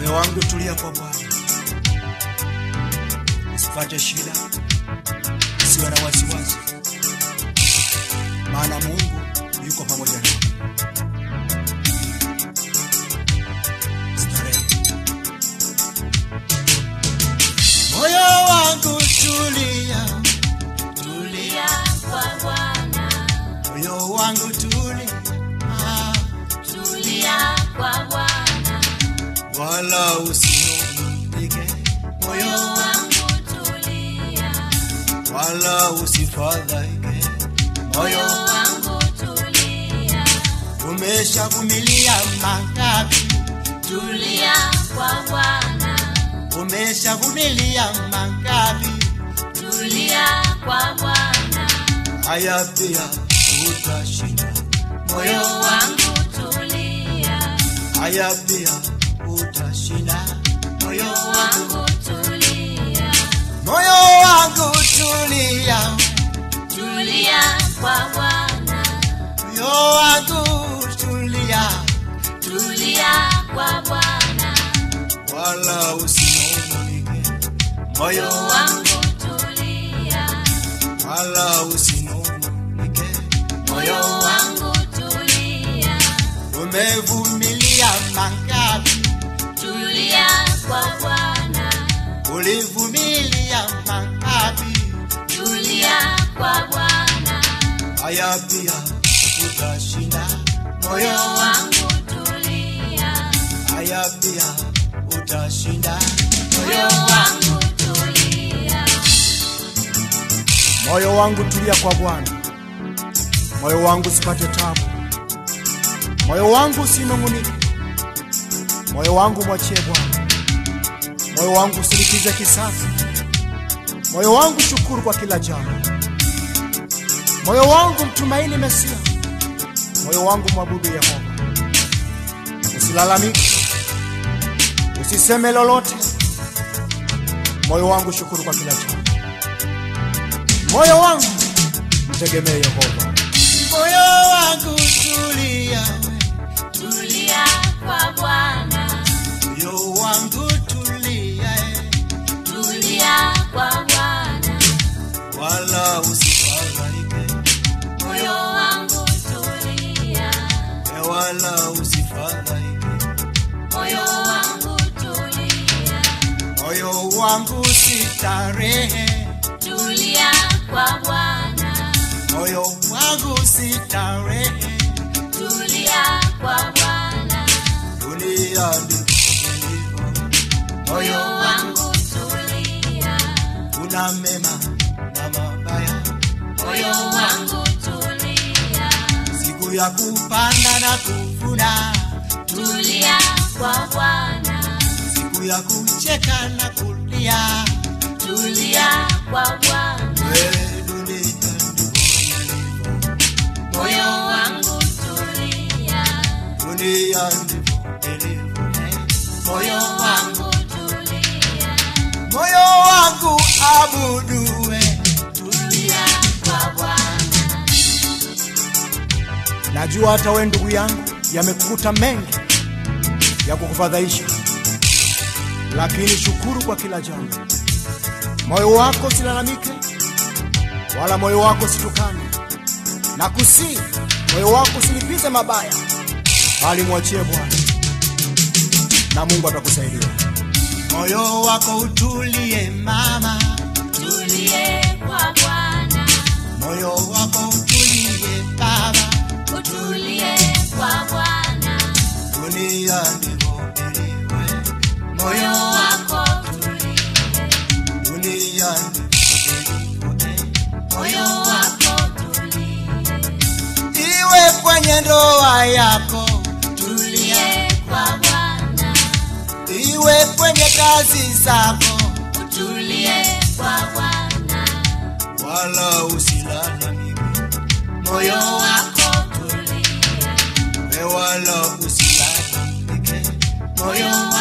Moyo wangu tulia kwa Bwana, usipate shida, usiwe na wasiwasi, maana Mungu yuko pamoja nawe. Starehe. Moyo wangu tulia, Tulia kwa Bwana, moyo wangu tulia, tulia kwa Bwana, wala usinungunike, moyo moyo wangu tulia, wala usifadhaike, moyo moyo wangu tulia, umeshavumilia mangapi, tulia kwa Bwana, umeshavumilia mangapi, tulia kwa Bwana, haya pia utashinda, moyo moyo wangu tulia, haya pia utashinda, moyo moyo wangu tulia, moyo wangu tulia, tulia kwa Bwana, moyo wangu tulia, tulia kwa Bwana, wala usinungunike, moyo moyo wangu tulia, wala usinungunike, moyo wangu tulia, umevumilia mangapi, tulia kwa Bwana, ulivumilia mangapi, tulia kwa Bwana, haya pia utashinda, moyo moyo wangu tulia, haya pia utashinda, moyo wangu tulia, moyo wangu tulia kwa Bwana, moyo wangu usipate tabu, moyo wangu usinung'unike, moyo wangu mwachie Bwana, moyo wangu usilipize kisasi, moyo wangu shukuru kwa kila jambo, moyo wangu mtumaini Mesia, moyo wangu mwabudu Yehova. Usilalamike, usiseme lolote, moyo wangu shukuru kwa kila jambo moyo wangu mtegemee Yehova. Moyo wangu tulia, tulia kwa Bwana, moyo wangu tulia, tulia kwa Bwana, wala usifadhaike, moyo wangu tulia, wala usifadhaike, moyo wangu tulia, moyo wangu sitarehe, tulia kwa Bwana, moyo wangu sitarehe, tulia kwa Bwana, dunia ndivyo ilivyo, moyo moyo wangu tulia, una mema na mabaya, moyo wangu tulia, siku ya kupanda na kuvuna tulia kwa Bwana, siku ya kucheka na kulia, tulia kwa Bwana, we dunia ndivyo ilivyo, moyo wangu tulia, dunia ndivyo ilivyo, moyo wangu tulia, moyo wangu abudue, tulia kwa Bwana, najua hata we ndugu yangu yamekukuta mengi ya kukufadhaisha, lakini shukuru kwa kila jambo. Moyo wako usilalamike, wala moyo wako usitukane, na kusii moyo wako usilipize mabaya, bali mwachie Bwana na Mungu atakusaidia. Moyo wako utulie mama, tulie kwa Bwana, moyo wako utulie baba, utulie kwa Bwana, dunia ndivyo ilivyo, moyo moyo wako tulie, dunia ndivyo ilivyo, moyo wako tulie, iwe kwenye ndoa yako, tulie kwa Bwana, iwe kwenye kazi zako, utulie kwa Bwana, wala usilalamike, moyo moyo wako tulie, we wala usilalamike, moyo